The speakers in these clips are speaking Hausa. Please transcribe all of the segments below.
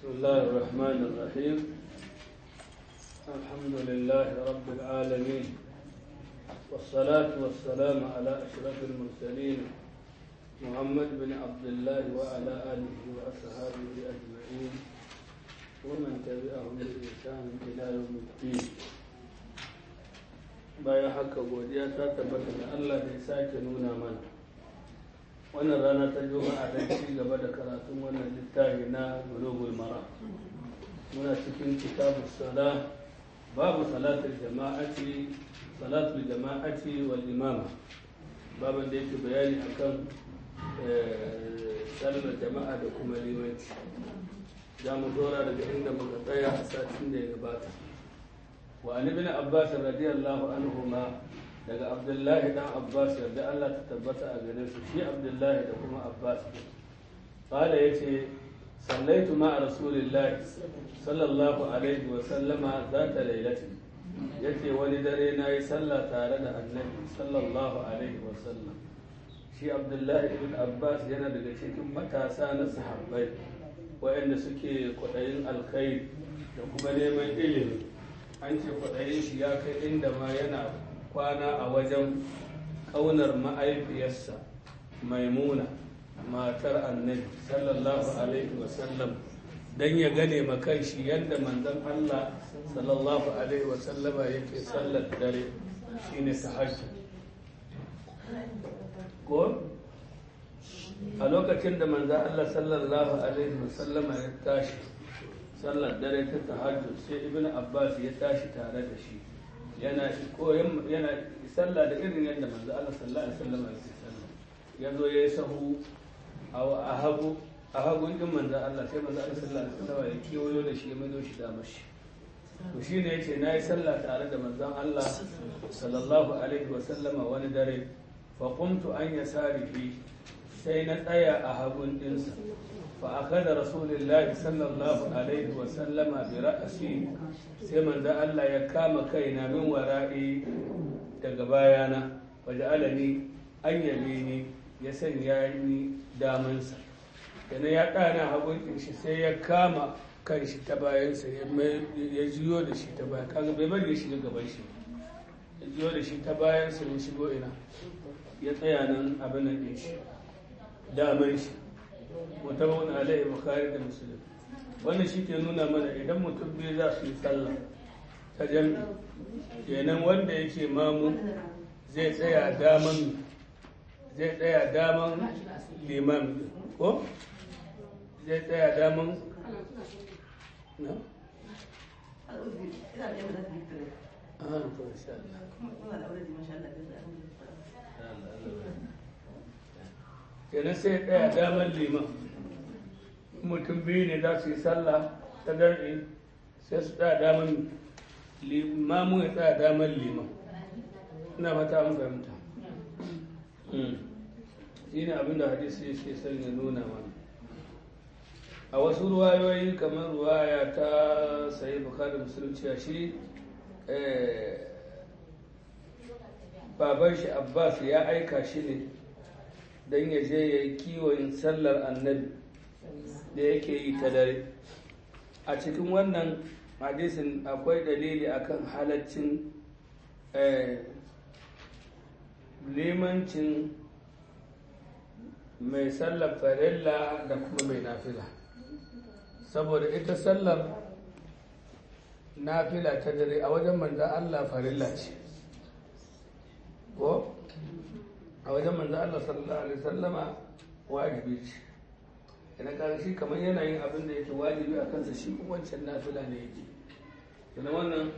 الله الرحمن الرحيم الحمد لله رب العالمين والصلاة والسلام على أشرف المرسلين محمد بن عبد الله وعلى آله وأصحابه أجمعين ومن تبعهم بإحسان إلى يوم الدين bayan haka godiya ta tabbata da Allah da ya sake nuna mana wannan rana ta juma'a don ci gaba da karatun wannan littafi na bulugul mara muna cikin kitabu sala babu salatul jama'ati salatul jama'ati wal imama baban da yake bayani akan sallar jama'a da kuma limanci za mu dora daga inda muka tsaya a satin da ya gabata wa an ibn abbas radiyallahu anhuma daga abdullahi dan abbas yarda Allah ta tabbata a gare su shi abdullahi da kuma abbas qala yace sallaitu ma rasulillahi sallallahu alaihi wa sallama zata lailati yace wani dare nayi sallah tare da annabi sallallahu alaihi wa sallam shi abdullahi ibn abbas yana daga cikin matasa na sahabbai waɗanda suke kwaɗayin alkhairi da kuma neman ilimi an ce kwaɗayin shi ya kai inda ma yana kwana a wajen ƙaunar ma'aifiyarsa maimuna matar annabi sallallahu alaihi wasallam don ya gane makan shi yadda manzon Allah sallallahu alaihi wasallama yake sallar dare shine tahajjud ko a lokacin da manzon Allah sallallahu alaihi wasallama ya tashi sallar dare ta tahajjud sai ibn abbas ya tashi tare da shi yana koyon yana sallah da irin yadda manzo Allah sallallahu alaihi wasallam ya sallah ya zo ya yi sahu a hagu a hagu din manzo Allah sai manzo Allah sallallahu alaihi wasallam ya kiyoyo da shi ya maido shi da mashi to shine yace nayi sallah tare da manzon Allah sallallahu alaihi wasallam wani dare fa qumtu an yasarihi sai na tsaya a hagun dinsa فأخذ رسول الله صلى الله عليه وسلم برأسي سيمن ذا الله يكام كينا من ورائي تقبايانا وجعلني أن يميني يسن يعني دامنسا yana ya ɗana hagun shi sai ya kama kan shi ta bayansa ya jiyo da shi ta bayan kaga bai bari ya shiga gaban shi ya jiyo da shi ta bayansa ya shigo ina ya tsaya nan abin nan ɗin shi daman shi mutabawun alaihi bukhari da muslim wannan shi ke nuna mana idan mutum biyu za su yi sallah ta jami kenan wanda yake mamu zai tsaya daman zai tsaya daman liman ko zai tsaya daman na? kenan sai ya tsaya damar liman mutum biyu ne za su yi sallah ta darbe sai su tsaya damar limamu ya tsaya damar liman ina mata an fahimta shi ne abinda hadisi yake son ya nuna mana a wasu ruwayoyi kamar ruwaya ta sayi bukari musulunci a shi baban shi abbas ya aika shi ne don ya je ya yi kiwon sallar annabi da yake yi ta dare a cikin wannan hadisin akwai dalili akan halaccin limancin mai sallar farilla da kuma mai nafila saboda ita sallar nafila ta dare a wajen manzan Allah farilla ce ko a wajen manzo Allah sallallahu alaihi wasallama wajibi ce idan ka shi kamar yana yin abin da yake wajibi a kansa shi kuma wancan nafila ne yake kuma wannan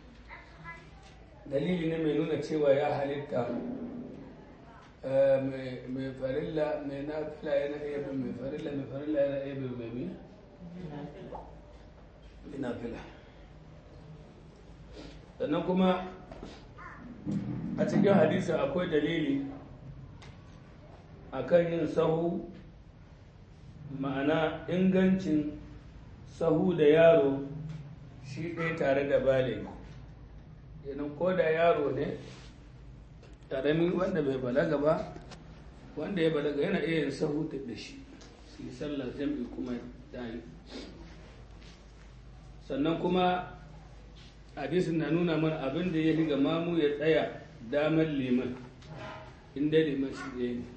dalili ne mai nuna cewa ya halitta mai farilla mai nafila yana iya bin mai farilla mai farilla yana iya bin mai mi nafila sannan kuma a cikin hadisi akwai dalili akan yin sahu ma'ana ingancin sahu da yaro shi ɗaya tare da bale yanin ko da yaro ne ƙarami wanda bai balaga ba wanda ya balaga yana iya yin sahu da shi su yi sallar jam'i kuma da yi sannan kuma hadisin na nuna mana abin da ya riga mamu ya tsaya damar liman inda liman shi ɗaya ne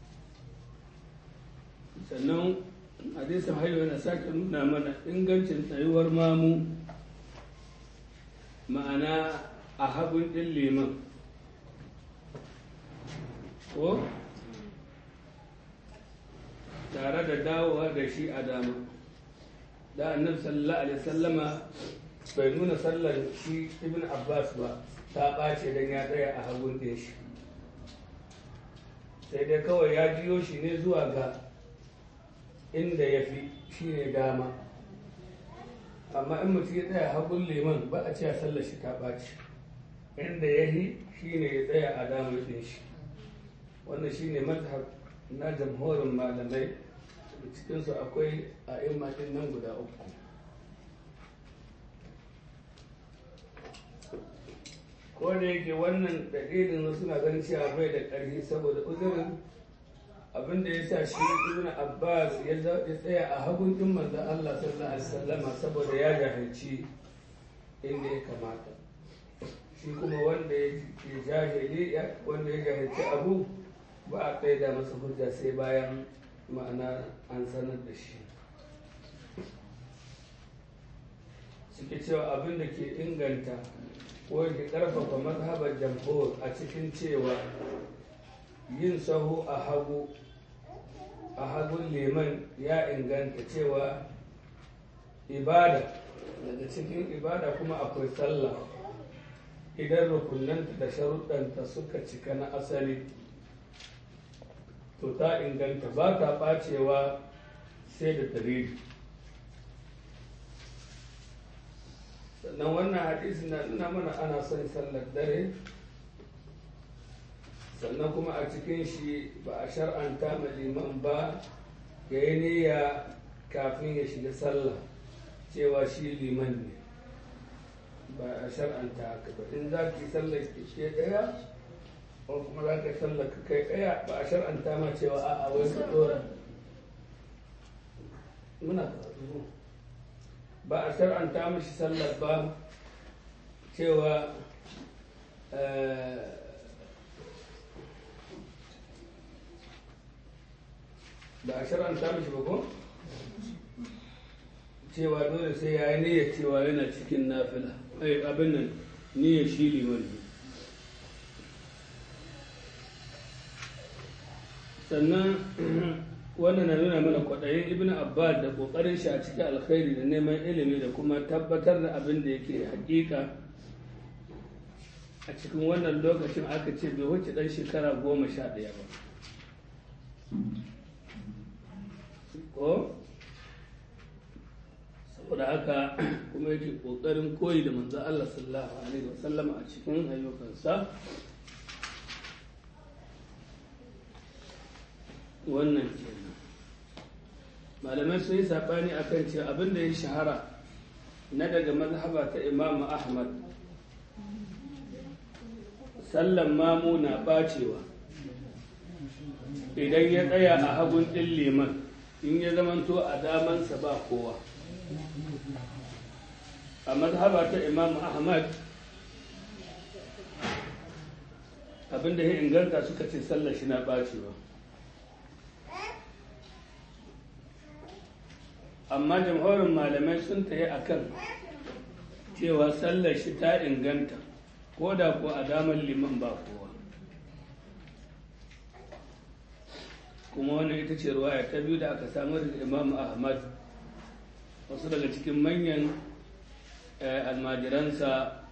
sannan hadisin hayo na sake nuna mana ingancin tsayuwar mamu ma'ana a hagun ɗin liman ko tare da dawowa da shi a dama da annabi sallallahu alaihi sallama bai nuna sallar shi ibn abbas ba ta ɓace don ya tsaya a hagun ɗin shi sai dai kawai ya jiyo shi ne zuwa ga inda ya fi shi ne dama amma in mutum ya tsaya hagun liman ba a ce sallar shi ta ɓaci inda ya yi shi ne ya tsaya a damar ɗin shi wannan shi ne mazhab na jamhurin malamai da cikinsu akwai a ɗin nan guda uku ko da yake wannan dalilin suna ganin cewa bai da ƙarfi saboda uzurin abin da ya sa shi ibn abbas ya tsaya a hagun din manzo Allah sallallahu alaihi wasallama saboda ya jahilci inda ya kamata shi kuma wanda ya jahili wanda ya jahilci abu ba a kai da masa hujja sai bayan ma'ana an sanar da shi suke cewa abin da ke inganta ko ke karfafa mazhabar jamhur a cikin cewa yin sahu a hagu a hagun liman ya inganta cewa ibada daga cikin ibada kuma akwai sallah idan rukunanta da sharuɗanta suka cika na asali to ta inganta ba ta ɓacewa sai da dalili sannan wannan hadisi na nuna mana ana son sallar dare sannan kuma a cikin shi ba a shar'anta ma liman ba ya yi niyya kafin ya shiga sallah cewa shi liman ne ba a shar'anta haka ba in za ki sallar ke daya ko kuma za ka sallar ka kai daya ba a shar'anta ma cewa a a wai ka dora muna ba a shar'anta mashi sallar ba cewa ba a shar'anta mashi ba ko cewa dole sai ya yi niyyar cewa yana cikin nafila ai abin nan niyyar shi liman ne sannan wannan na nuna mana kwaɗayin ibn abbas da ƙoƙarin shi a cikin alkhairi da neman ilimi da kuma tabbatar da abin da yake hakika a cikin wannan lokacin aka ce bai wuce ɗan shekara goma sha ɗaya ba ko saboda haka kuma yake ƙoƙarin koyi da manzo Allah sallallahu alaihi wasallam a cikin ayyukansa wannan kenan malamai sun yi saɓani a kan cewa abin da ya shahara na daga mazhaba ta imamu ahmad sallan mamu na ɓacewa idan ya tsaya a hagun ɗin liman in ya zamanto a damansa ba kowa a mazhaba ta imamu ahmad abinda ya inganta suka ce sallar shi na ɓacewa amma jamhurin malamai sun tayi akan cewa sallar shi ta inganta ko da ko a damar liman ba kowa kuma wannan ita ce ruwaya ta biyu da aka samu da imam ahmad wasu daga cikin manyan almajiransa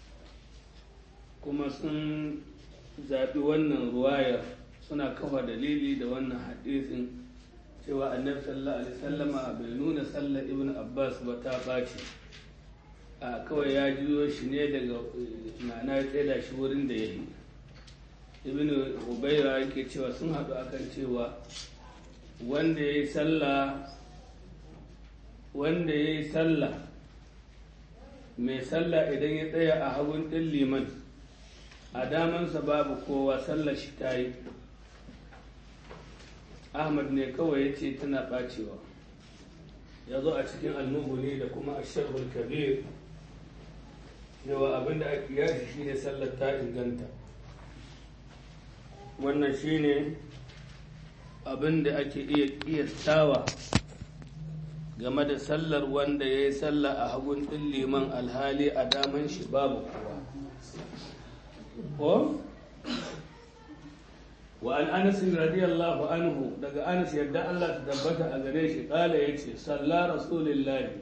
kuma sun zaɓi wannan ruwayar suna kafa dalili da wannan hadisin cewa annabi sallallahu alaihi sallama bai nuna sallar ibn abbas ba ta ɓaci a kawai ya juyo shi ne daga ma'ana ya tsaida shi wurin da ya yi ibn ubaira yake cewa sun haɗu akan cewa wanda ya yi sallah wanda ya yi sallah mai sallah idan ya tsaya a hagun ɗin liman a damansa babu kowa sallar shi ta yi ahmad ne kawai ya ce tana ɓacewa ya zo a cikin almuhuni da kuma asharhul kabir cewa abinda ake yashi shine sallar ta inganta wannan shine abinda ake iya kiyastawa game da sallar wanda ya yi sallah a hagun ɗin liman alhali a daman shi babu kowa ko wa an anas radiyallahu anhu daga anas yadda Allah ta tabbata a gare shi kala yace salla rasulullahi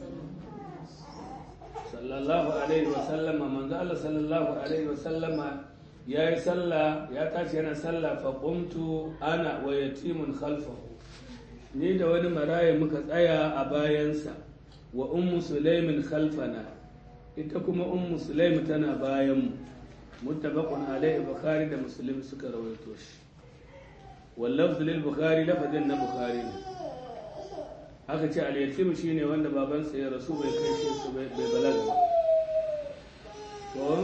sallallahu alaihi wa sallama manzo Allah sallallahu alaihi wa sallama yayi sallah ya tashi yana sallah fa qumtu ana wa yatimun khalfahu ni da wani maraya muka tsaya a bayansa wa ummu sulaimin khalfana ita kuma ummu sulaim tana bayan mu muttafaqun alaihi bukhari da muslim suka rawaito shi wallafz lil bukhari lafazin na bukhari ne aka ce al yatim shine wanda babansa ya rasu bai kai shi su bai balaga ba to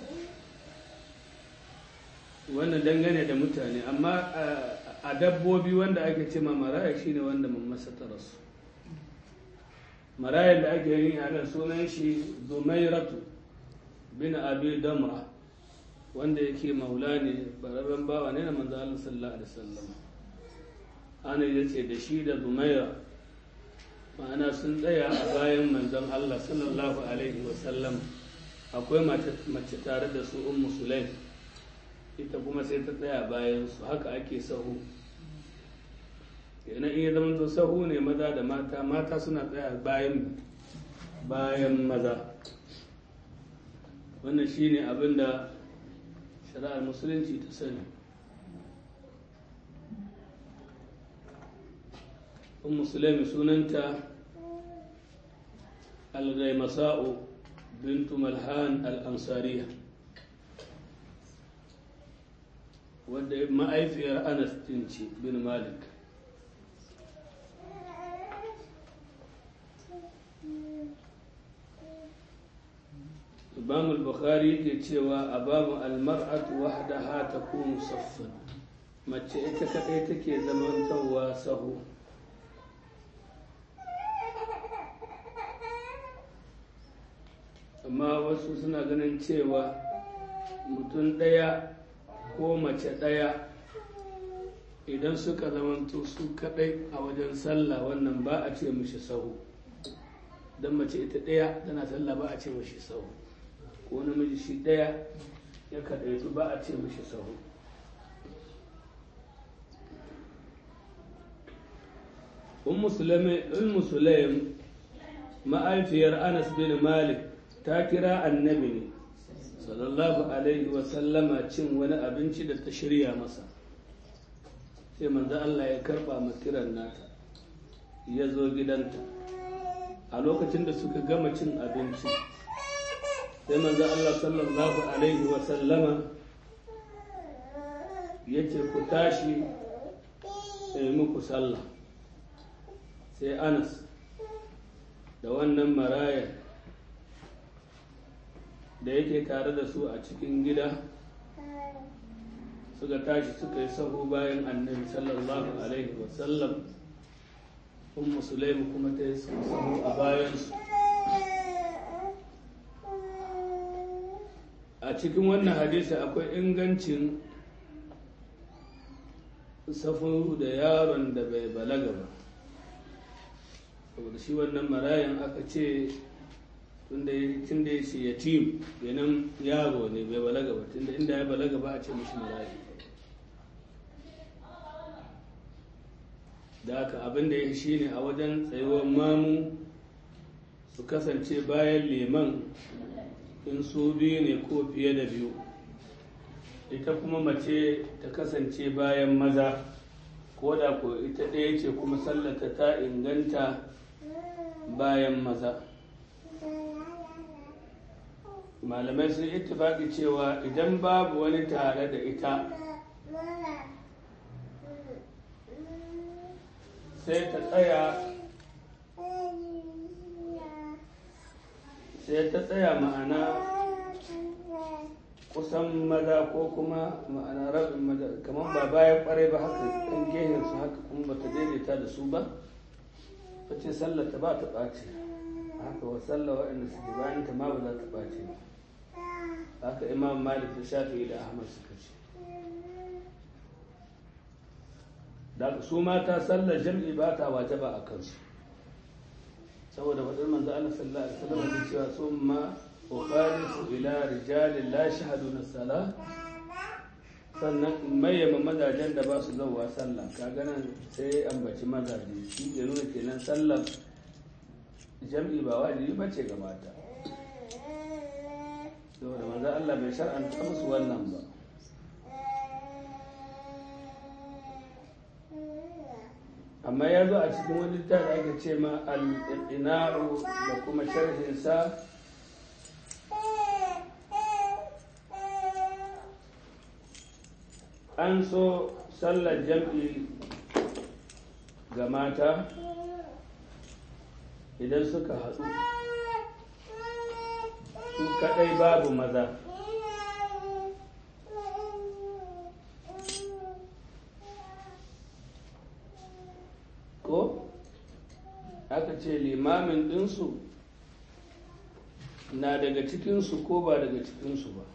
wannan dangane da mutane amma a dabbobi wanda ake ce ma maraya shine wanda mamasa ta rasu marayan da ake yi a nan sunan shi zumairatu bin abi damra wanda yake maula ne bararren bawa ne na manzo Allah sallallahu alaihi wasallam ana yace da shi da zumaira ma'ana sun tsaya a bayan manzon Allah sallallahu alaihi wasallam akwai mace tare da su ummu sulaim ita kuma sai ta tsaya bayan su haka ake sahu yana iya zama to sahu ne maza da mata mata suna tsaya bayan bayan maza wannan shine abin da shari'ar musulunci ta sani un musulmi sunanta al-gaimasa'u bintu malhan al-ansariya wadda ma'aifiyar anas ce bin malik imam al-bukhari ke cewa a babu almar'atu wahdaha takunu saffan mace ita kadai take zamantarwa sahu amma wasu suna ganin cewa mutum ɗaya ko mace ɗaya idan suka zamanto su kadai a wajen sallah wannan ba a ce mishi sahu don mace ita ɗaya tana sallah ba a ce mishi sahu ko namiji shi ɗaya ya kaɗaitu ba a ce mishi sahu ummu sulaim ma'aifiyar anas bin malik ta kira annabi ne sallallahu alaihi wasallama cin wani abinci da ta shirya masa sai manzo Allah ya karba kiran nata ya zo gidanta a lokacin da suka gama cin abinci sai manzo Allah sallallahu alaihi wa sallama ya ce ku tashi sai muku sallah sai anas da wannan maraya da yake tare da su a cikin gida suka tashi suka yi sahu bayan annabi sallallahu alaihi wa sallam ummu sulaim kuma ta yi sahu a bayansu a cikin wannan hadisi akwai ingancin safu da yaron da bai balaga ba saboda shi wannan marayan aka ce tun da ya ce yatim yanan yaro ne bai balaga ba tun da inda ya balaga ba a ce mashi marayi da haka abin da ya shi ne a wajen tsayuwar mamu su kasance bayan liman in su biyu ne ko fiye da biyu ita kuma mace ta kasance bayan maza ko da ko ita ɗaya ce kuma sallata ta inganta bayan maza malamai sun ittifaki cewa idan babu wani tare da ita sai ta tsaya sai ta tsaya ma'ana kusan maza ko kuma ma'ana rabin maza kamar ba bayan kwarai ba haka ɗan gehen su haka kuma ba ta daidaita da su ba ta ce sallar ta ba ta ɓace haka wa sallar waɗanda suke bayan ta ma ba za ta ɓace ba haka imam malik da shafi da ahmad suka ce da su mata sallar jam'i ba ta wajaba a kansu saboda faɗin manzo Allah sallallahu alaihi wasallam da cewa summa ukhalifu ila rijalin la shahaduna salah sannan mayyama mazajen da ba su zauwa sallah kaga nan sai ambaci mazaje shi ke nuna kenan sallar jam'i ba wajibi bace ga mata saboda manzo Allah bai shar'anta musu wannan ba amma ya zo a cikin wani littafi ake ce ma al-ina'u da kuma sharhinsa an so sallar jam'i ga mata idan suka haɗu su kaɗai babu maza ko aka ce limamin ɗinsu na daga cikinsu ko ba daga cikinsu ba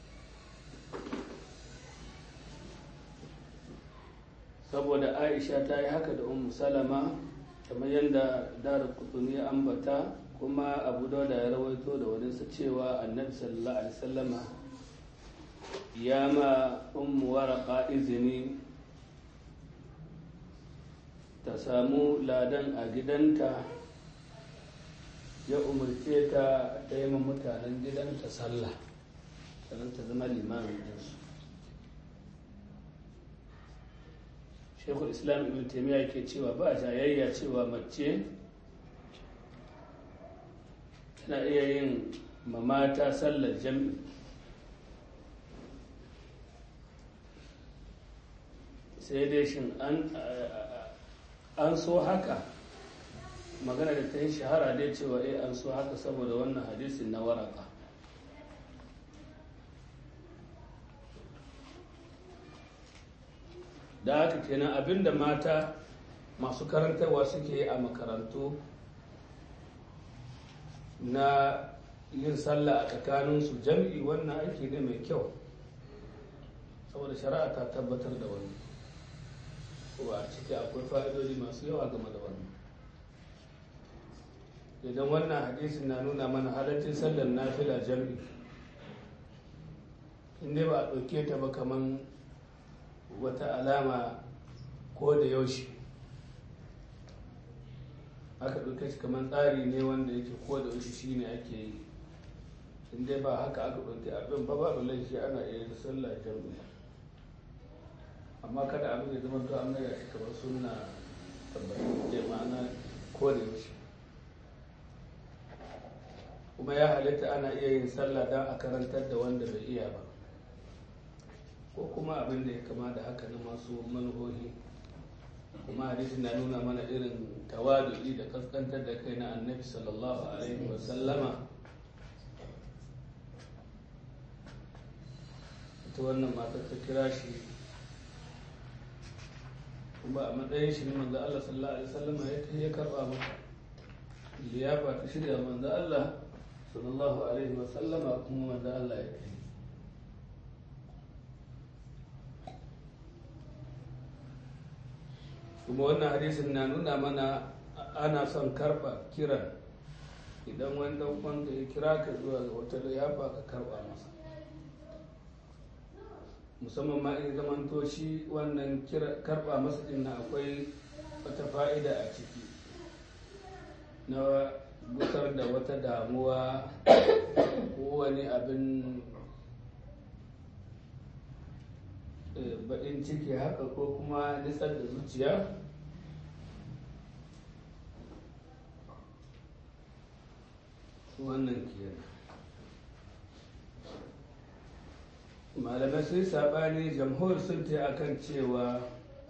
saboda aisha ta yi haka da umu salama kamar yadda dara kutuni ya ambata kuma abu dauda ya rawaito da waninsa cewa annabi sallallahu alaihi wasallama ya ma ummu waraka izini ta samu ladan a gidanta ya umarce ta ta yi mutanen gidanta sallah sannan ta zama limamin ɗinsu shekul islam ibn taimiyya ke cewa ba jayayya cewa mace tana iya yin mamata sallar jam'i sai dai shin an so haka magana da ta yi shahara dai cewa eh an so haka saboda wannan hadisin na waraka da haka kenan abinda mata masu karantarwa suke a makarantu na yin sallah a tsakaninsu jam'i wannan aiki ne mai kyau saboda shari'a ta tabbatar da wani ko a ciki akwai fa'idodi masu yawa game da wannan idan wannan hadisin na nuna mana halaccin sallar nafila jam'i inda ba a ɗauke ta ba kaman wata alama ko da yaushe aka ɗauke shi kamar tsari ne wanda yake ko da yaushe shine ake yi in dai ba haka aka ɗauke abin ba babu laifi ana iya da sallah jam'i amma kada abin ya zama to an mai shi kamar sunna tabbatar da ma'ana ko da yaushe kuma ya halitta ana iya yin sallah don a karantar da wanda bai iya ba ko kuma abin da ya kama da haka na masu manuhohi kuma hadisi na nuna mana irin tawadu'i da kaskantar da kai na annabi sallallahu alaihi wa sallama ita wannan matar ta kira shi kuma a matsayin shi ne manzo Allah sallallahu alaihi wa sallama ya ta ya karba mata liyafa ta shirya manzo Allah sallallahu alaihi wa sallama kuma manzo Allah ya kai kuma wannan hadisin na nuna mana ana son karba kiran idan wani dan wanda ya kira ka zuwa ga wata liyafa ka karba masa musamman ma in zamanto shi wannan karba masa din na akwai wata fa'ida a ciki na gusar da wata damuwa ko wani abin baɗin ciki haka ko kuma nisar da zuciya wannan kenan malamai sun saɓani jamhur sun ta akan cewa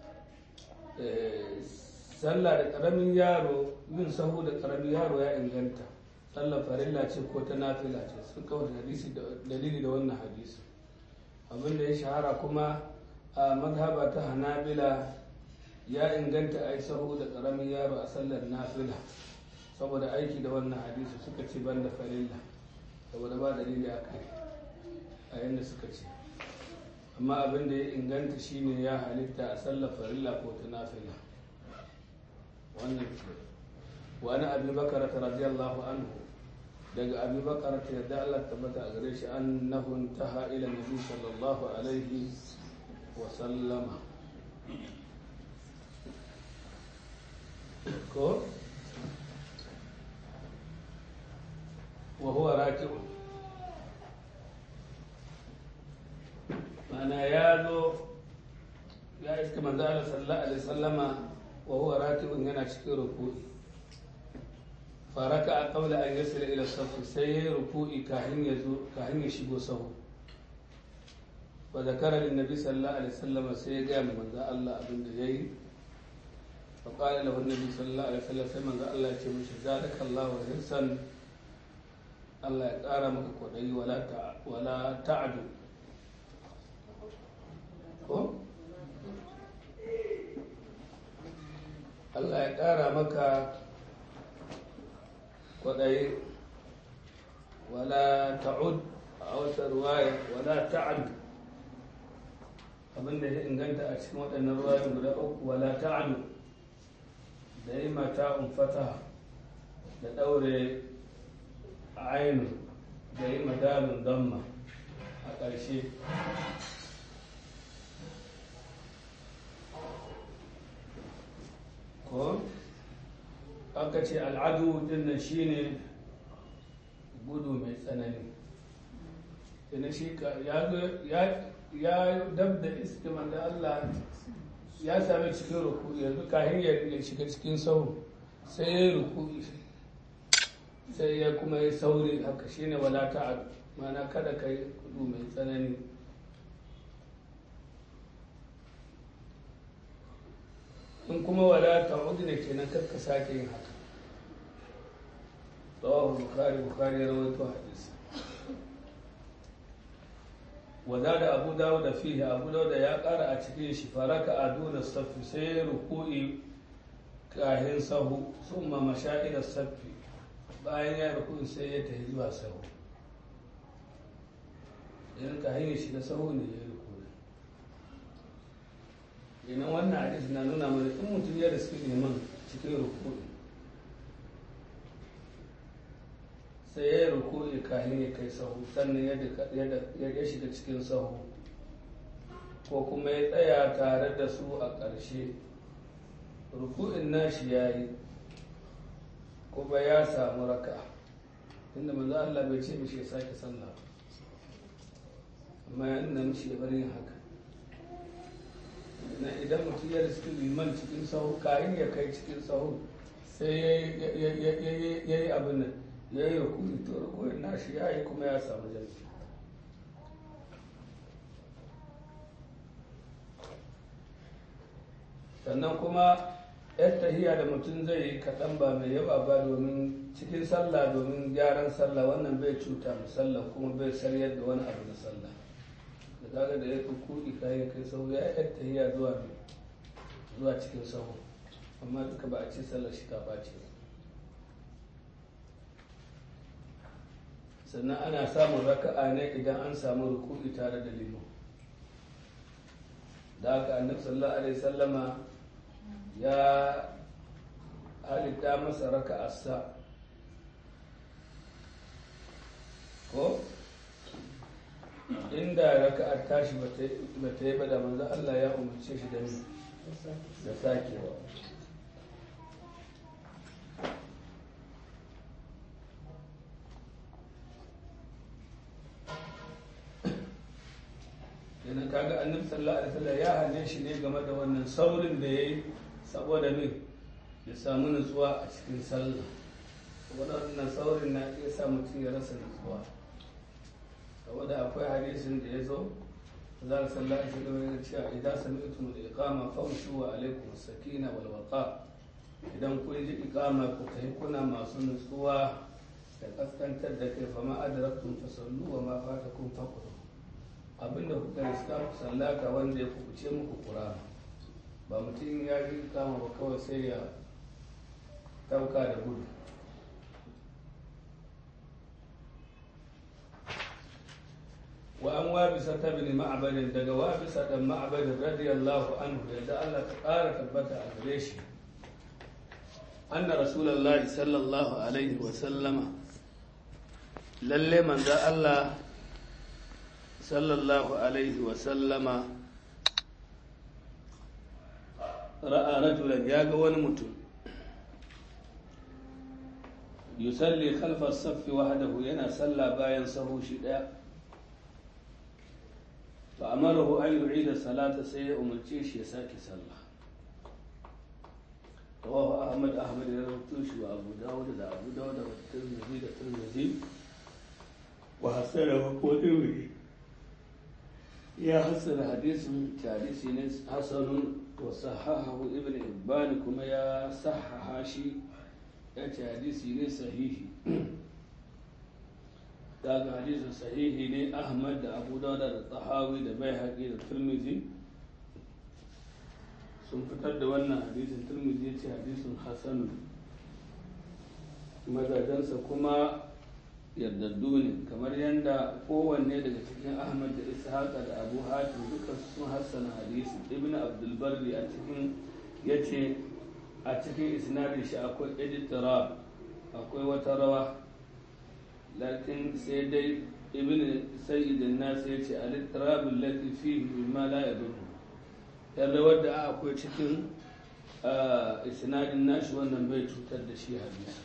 sallah da ƙaramin yaro yin sahu da ƙaramin yaro ya inganta sallar farilla ce ko ta nafila ce sun kawo hadisi dalili da wannan hadisi abinda ya shahara kuma a mazhaba ta hanabila ya inganta a yi sahu da ƙaramin yaro a sallar nafila saboda aiki da wannan hadisi suka ce ban da farilla saboda ba dalili a kai a yadda suka ce amma abin da ya inganta shine ya halitta a sallar farilla ko ta nafila wannan ce wani abi bakar ta radiyallahu anhu daga abi bakar ta yadda Allah tabbata a gare shi annahu intaha ila nabi sallallahu alaihi wa sallama ko wa huwa raki'un mana ya zo ya iska manzo Allah sallallahu alaihi sallama wa huwa raki'un yana cikin ruku'i faraka a qabla an yasila ila saff sai ya ruku'i kafin ya zo kafin ya shigo sahu wa zakara lin nabi sallallahu alaihi sallama sai ya ga manzo Allah abin da yayi fa qala lahu nabi sallallahu alaihi wasallam sai manzo Allah ya ce mishi zadakallahu hirsan Allah ya ƙara maka kwaɗayi wala ta'adu ko? Allah ya ƙara maka kwaɗayi wala ta'ud a wata ruwaya wala ta'adu abinda ya inganta a cikin waɗannan ruwayoyin guda uku wala ta'adu da yi mata fata da ɗaure ainu da yi madalin damma a ƙarshe ko aka ce al'adu dinnan shine gudu mai tsanani ina shi ya dab da istiman da Allah ya sami cikin ruku yanzu kahin ya shiga cikin sau sai ya yi ruku sai ya kuma yi sauri haka shine wala ta'ad mana kada ka yi kudu mai tsanani in kuma wala ta'ud ne kenan karka sake yin haka rawahu bukhari bukhari ya rawaito hadisi wada da abu dawud da fihi abu dawud ya kara a cikin shi faraka aduna safi sai ruku'i kahin sahu summa mashaira safi bayan ya rukun sai ya tafi zuwa sahu idan ka hanyar shi da sahu ne ya rukun idan wannan hadis na nuna mana in mutum ya riski neman cikin rukun sai ya yi rukun kahin ya kai sahu sannan ya shiga cikin sahu ko kuma ya tsaya tare da su a ƙarshe ruku'in nashi ya yi kuma ya samu raka inda manzo Allah bai ce mishi ya sake sallah amma ya nuna mishi ya bari yin haka na idan mutum ya riski liman cikin sahu kayan ya kai cikin sahu sai ya yi abin nan ya yi rukuni to rukunin nashi ya yi kuma ya samu jami'i sannan kuma yar tahiya da mutum zai yi kaɗan ba mai yawa ba domin cikin sallah domin gyaran sallah wannan bai cuta mu sallah kuma bai saryar da wani abu na sallah da kaga da ya fi kuɗi kayan kai sau ya yar tahiya zuwa zuwa cikin sahu amma duka ba a ce sallar shi ta ɓace ba sannan ana samun raka'a ne idan an samu ruku'i tare da liman da haka annabi sallallahu alaihi sallama ya halitta masa raka'arsa ko inda raka'ar tashi ba ta yi ba da manzo Allah ya umarce shi da da sakewa yana kaga annabi sallallahu alaihi wasallam ya hane shi ne game da wannan saurin da yayi saboda me ya samu nutsuwa a cikin sallah saboda wannan saurin na iya sa mutum ya rasa nutsuwa saboda akwai hadisin da ya zo za a sallallahu alaihi wasallam ya ce idan sami'tum al-iqama famshu wa alaikum as-sakina wal waqa idan kun ji iqama ku kai kuna masu nutsuwa da kaskantar da kai fama adraktum fasallu wa ma fatakum faqru abinda kuka riska ku sallaka wanda ya kubuce muku kura ba mutum ya yi kama ba kawai sai ya ɗauka da gudu wa an wabisa ta bin ma'abadin daga wabisa ɗan ma'abadin radiyallahu anhu yadda Allah ta ƙara tabbata a gare shi anna rasulullahi sallallahu alaihi wa sallama lalle manzo Allah sallallahu alaihi wa sallama ra'a rajulan ya ga wani mutum yusalli khalfa saffi wahdahu yana salla bayan sahu shi daya fa amarahu an yu'ida salata sai ya umarce shi ya sake sallah rawahu ahmad ahmad ya rawaito shi wa abu dawud da abu dawud da tirmidhi da tirmidhi wa hasanahu ko tirmidhi ya hasana hadisin hadisi ne hasanun wa sahahahu ibn ibban kuma ya sahaha shi ya ce hadisi ne sahihi daga hadisin sahihi ne ahmad da abu dauda da tsahawi da bai haƙi da turmizi sun fitar da wannan hadisin turmizi ya ce hadisin hasanu mazajensa kuma yardaddu ne kamar yadda kowanne daga cikin ahmad da ishaqa da abu hatim duka sun hassana hadisi ibn abdulbarri a cikin ya ce a cikin isnadin shi akwai editora akwai wata rawa lakin sai dai ibn sayyidin nasu ya ce alittarabin lati fi mimma la ya duhu yan rawar da akwai cikin isnadin nashi wannan bai cutar da shi hadisi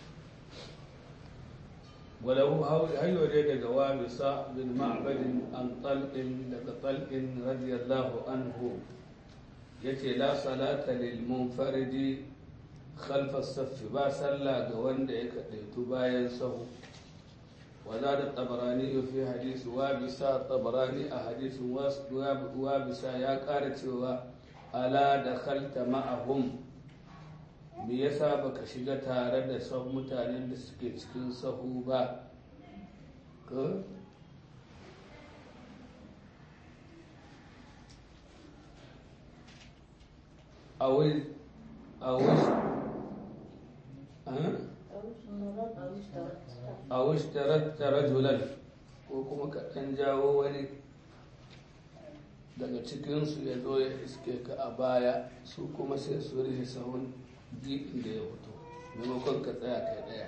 وله هيو ديد وابصة بن معبد عن طلق لك طلق رضي الله عنه يتي لا صلاة للمنفرد خلف الصف با صلى وند يكديت باين سهو وزاد الطبراني في حديث وابصة الطبراني أحاديث وابصة يا قارت ألا دخلت معهم me yasa baka shiga tare da son mutanen da suke cikin sahu ba ka a wai a wai a wishtarar rajulan ko kuma ka ɗan jawo wani daga cikinsu ya zo ya iske ka a baya su kuma sai su rufe sahun gibin da ya fito maimakon ka tsaya kai ɗaya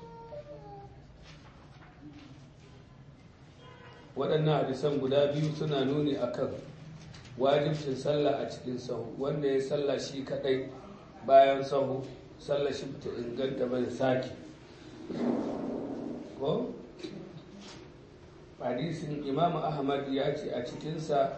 waɗannan hadisan guda biyu suna nuni akan wajibcin sallah a cikin sahu wanda ya sallah shi kaɗai bayan sahu sallah shi ta inganta ba da sake ko hadisin imam ahmad ya ce a cikinsa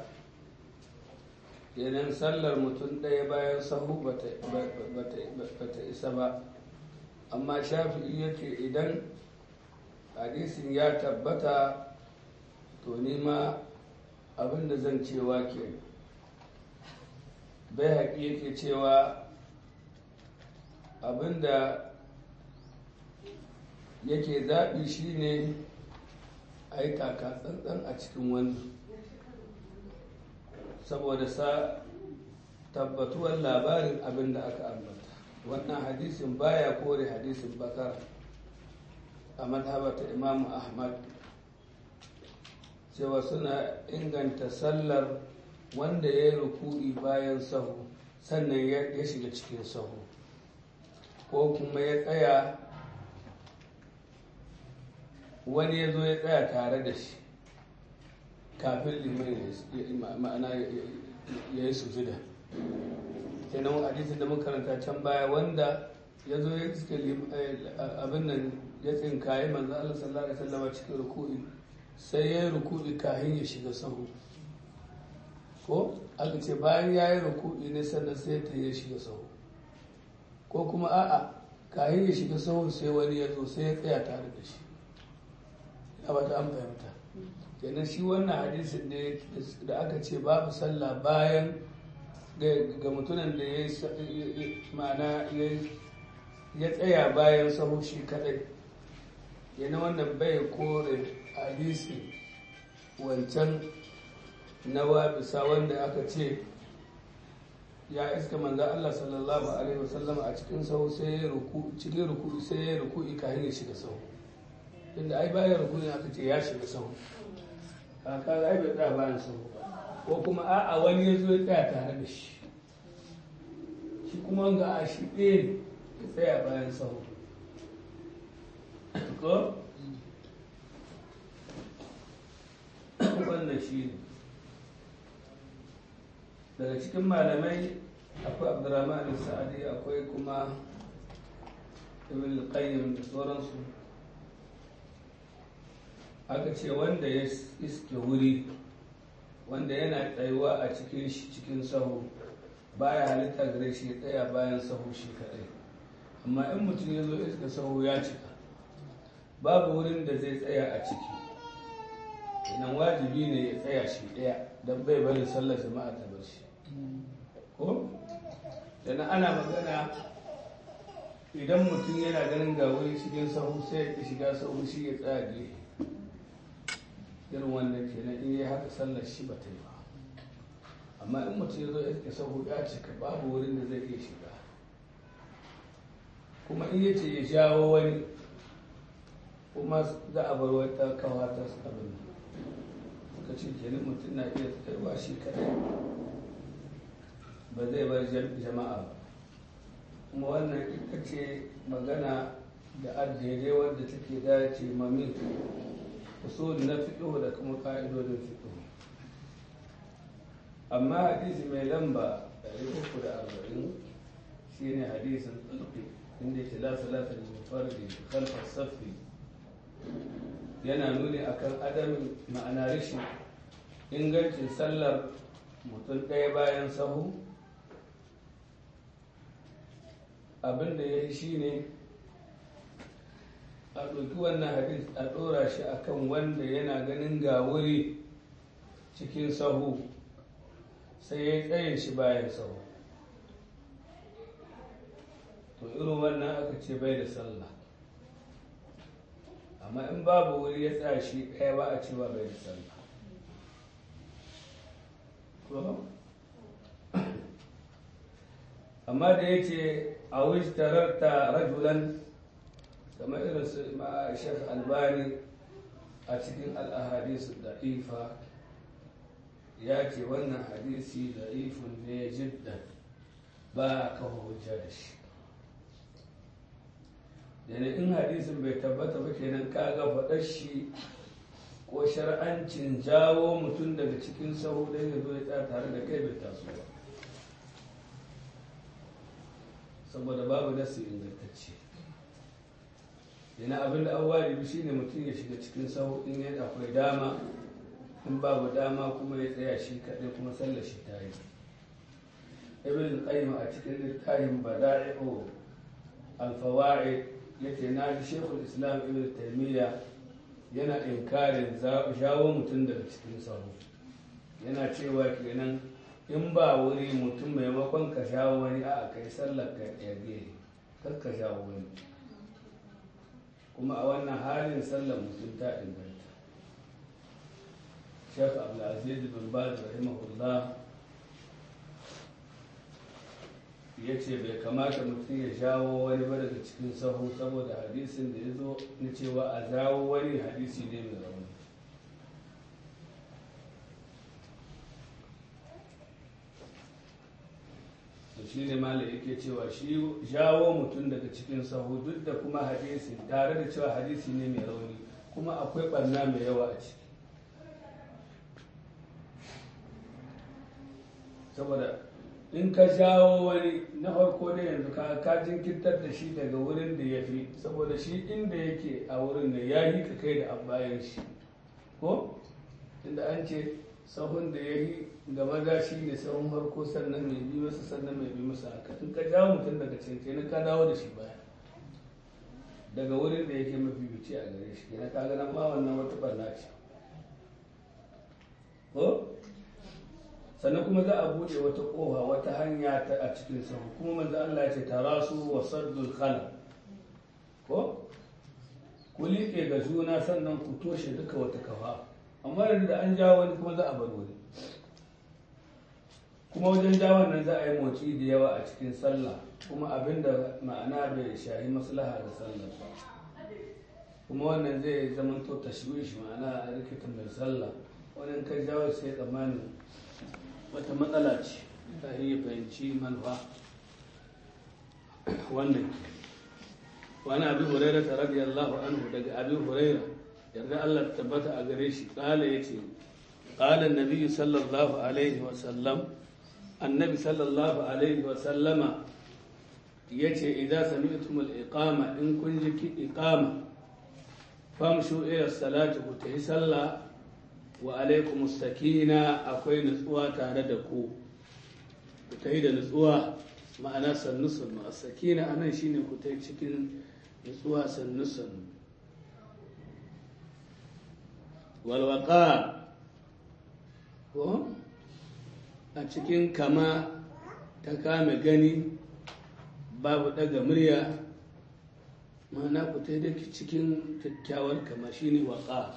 yanan sallar mutum ɗaya bayan sahu ba ta isa ba amma shafi'i ya ce idan hadisin ya tabbata to nima abinda zan cewa ke bai haƙi yake cewa abinda yake zaɓi shine a yi taka tsantsan a cikin wannan saboda sa tabbatuwar labarin abin da aka ambata wannan hadisin baya kore hadisin bakar a madhabata imamu ahmad cewa suna inganta sallar wanda ya yi ruku'i bayan sahu sannan ya shiga cikin sahu ko kuma ya tsaya wani ya zo ya tsaya tare da shi kafin liman ma'ana ya yi sujuda kenan hadisin da makaranta can baya wanda ya zo ya cike abin nan ya tsinkaye manzo Allah sallallahu alaihi wasallam cikin ruku'i sai ya yi ruku'i kafin ya shiga sahu ko aka ce bayan ya yi ruku'i ne sannan sai ta ya shiga sahu ko kuma a'a kafin ya shiga sahu sai wani ya zo sai ya tsaya tare da shi ya ba ta an fahimta kenan shi wannan hadisin da aka ce babu sallah bayan ga mutumin da ya ma'ana ya tsaya bayan sahu shi kadai yana wannan bai kore hadisi wancan na wabisa wanda aka ce ya iska manzo Allah sallallahu alaihi wasallam a cikin sahu sai ya ruku cikin ruku sai ya ruku kafin ya shiga sahu inda ai bayan ruku ne aka ce ya shiga sahu kaka ai bai tsaya bayan sahu ko kuma a'a wani ya zo ya tsaya tare da shi shi kuma ga a shi ɗaya ne ya tsaya bayan sahu ko wannan shi ne daga cikin malamai akwai abdurrahman sa'adi akwai kuma ibn al-qayyim da sauransu aka ce wanda ya iske wuri wanda yana tsayuwa a cikin shi cikin sahu baya halitta gare shi ya tsaya bayan sahu shi kadai amma in mutum ya zo iska sahu ya cika babu wurin da zai tsaya a ciki nan wajibi ne ya tsaya shi ɗaya don bai bari sallar jama'a ta bar shi ko dana ana magana idan mutum yana ganin ga wuri cikin sahu sai ya shiga sahu shi ya tsaya gefe irin wannan kenan in yi haka sallar shi ba ta yi ba amma in mutum ya zo ya sahu ya cika babu wurin da zai iya shiga kuma in yace ya jawo wani kuma za a bar wata kawa ta abin suka ce kenan mutum na iya tsayuwa shi kadai ba zai bar jama'a ba kuma wannan ita ce magana da addere wadda take dace mami usul na fiƙo da kuma ƙa'idodin fiƙo amma hadisi mai lamba 340 shine hadisin tsulfi inda ce la salata da mufarri khalfa safi yana nuni akan adamin ma'ana rashin ingancin sallar mutum ɗaya bayan sahu abin da ya yi shi ne a ɗauki wannan hadis a ɗora shi akan wanda yana ganin ga wuri cikin sahu sai ya yi tsayin shi bayan sahu to irin wannan aka ce bai da sallah amma in babu wuri ya tsaya shi ɗaya ba a cewa bai da sallah amma da ya ce a wuce tararta rajulan kamar irin su shek albani a cikin al'ahadisu da'ifa ya ce wannan hadisi da'ifun ne jiddan ba a kafa hujja da shi yana in hadisin bai tabbata ba kenan kaga faɗar shi ko shar'ancin jawo mutum daga cikin sahu don ya zo ya tsaya tare da kai bai taso ba saboda babu nasu ingantacce yana abin da an wajibi shine mutum ya shiga cikin sahu in yana akwai dama in babu dama kuma ya tsaya shi kaɗai kuma sallar shi ta yi ibn qayyim a cikin littafin bada'i'u al-fawaid yace na ji shekul islam ibn taymiya yana inkarin jawo mutum daga cikin sahu yana cewa kenan in ba wuri mutum maimakon ka shawo wani a kai sallar ka yage kar ka shawo wani kuma a wannan halin sallar mutum ta inganta shek abdulaziz bin baz rahimahullah ya ce bai kamata mutum ya jawo wani ba daga cikin sahu saboda hadisin da ya zo na cewa a jawo wani hadisi ne mai rauni to shi ne mala yake cewa shi jawo mutum daga cikin sahu duk da kuma hadisi tare da cewa hadisi ne mai rauni kuma akwai ɓarna mai yawa a ciki saboda in ka jawo wani na farko da yanzu ka jinkirtar da shi daga wurin da ya fi saboda shi inda yake a wurin da ya yi ka kai da bayan shi ko inda an ce sahun da ya yi ga maza shi ne sahun farko sannan mai bi masa sannan mai bi masa haka in ka jawo mutum daga can kenan ka dawo da shi baya daga wurin da yake mafi bici a gare shi kenan ka ga ma wannan wata barna ce ko sannan kuma za a buɗe wata ƙofa wata hanya ta a cikin sahu kuma manzo Allah ya ce tarasu wa saddul khala ko ku liƙe ga juna sannan ku toshe duka wata kafa amma yanzu da an jawo wani kuma za a bar wani kuma wajen jawon nan za a yi motsi da yawa a cikin sallah kuma abinda ma'ana bai shahi maslaha da sallah ba kuma wannan zai zama to tashwish ma'ana a rikita mai sallah wannan kai jawo sai tsammanin wata matsala ce ta iya fahimci manufa wannan wani abu huraira ta radiyallahu anhu daga abu huraira yarda Allah tabbata a gare shi kala yace qala an-nabi sallallahu alaihi wa sallam annabi sallallahu alaihi wa sallama yace idan sami'tum al-iqama in kun ji ki iqama famshu ila salati ku tayi sallah wa alaikum sakina akwai nutsuwa tare da ku ku tayi da nutsuwa ma'ana sannu sannu as-sakina anan shine ku tayi cikin nutsuwa sannu sannu walwaka ko a cikin kama ta kame gani babu daga murya ma'ana ku ta da cikin kyakkyawar kama shine waka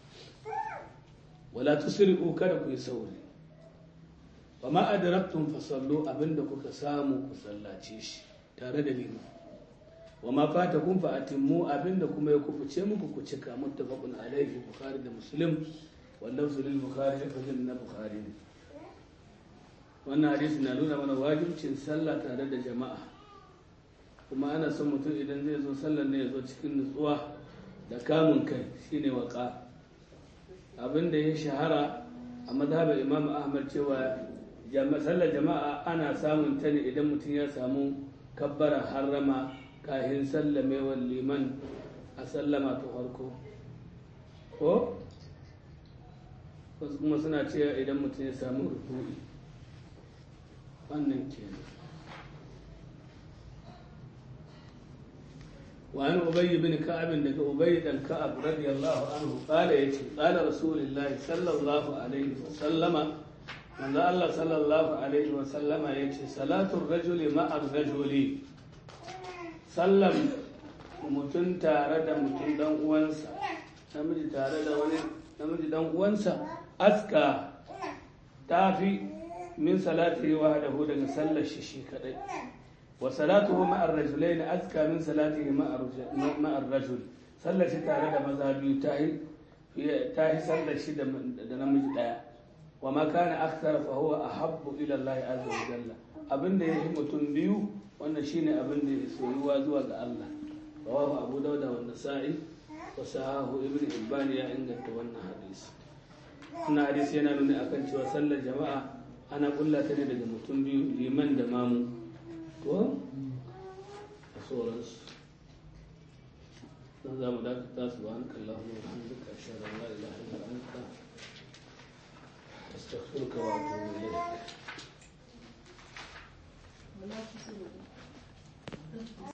wala tusri'u kada ku yi sauri wa ma adraktum fasallu abinda kuka samu ku sallace shi tare da liman wa ma fata kun fa atimmu abinda kuma ya kufuce muku ku cika muttafaqun alaihi bukhari da muslim wannan lil bukhari lafazin na bukhari ne wannan hadisi na nuna mana wajibcin sallah tare da jama'a kuma ana son mutum idan zai zo sallar ne ya zo cikin nutsuwa da kamun kai shine waka abinda ya shahara a mazhabar imam ahmad cewa sallar jama'a ana samun ta ne idan mutum ya samu kabbara harrama kahin sallamewar liman a sallama ta farko ko wasu kuma suna cewa idan mutum ya samu rukuri wannan kenan وعن أبي بن كعب لك أبي بن كعب رضي الله عنه قال يتي قال رسول الله صلى الله عليه وسلم من الله صلى الله عليه وسلم يتي صلاة الرجل مع الرجل sallan mutum tare da mutum dan uwansa namiji tare da wani namiji dan uwansa aska ta fi min salati wahdahu daga sallar shi shi kadai wa salatuhu ma'ar rajulain aska min salatihi ma'ar rajul sallar shi tare da maza biyu ta yi ta yi sallar shi da namiji daya wa ma kana akthar fa huwa ahabbu ila Allah azza wa jalla abinda yake mutum biyu wannan shine abin da ya soyuwa zuwa ga Allah rawahu abu dauda wa nasa'i wa sahahu ibn hibban ya inganta wannan hadisi wannan hadisi yana nuna akan cewa sallar jama'a ana kulla ta ne daga mutum biyu liman da mamu ko a sauransu dan za mu dakata su ba hankan lahu wa hamdika ashhadu an la ilaha illa anta astaghfiruka wa atubu ilayk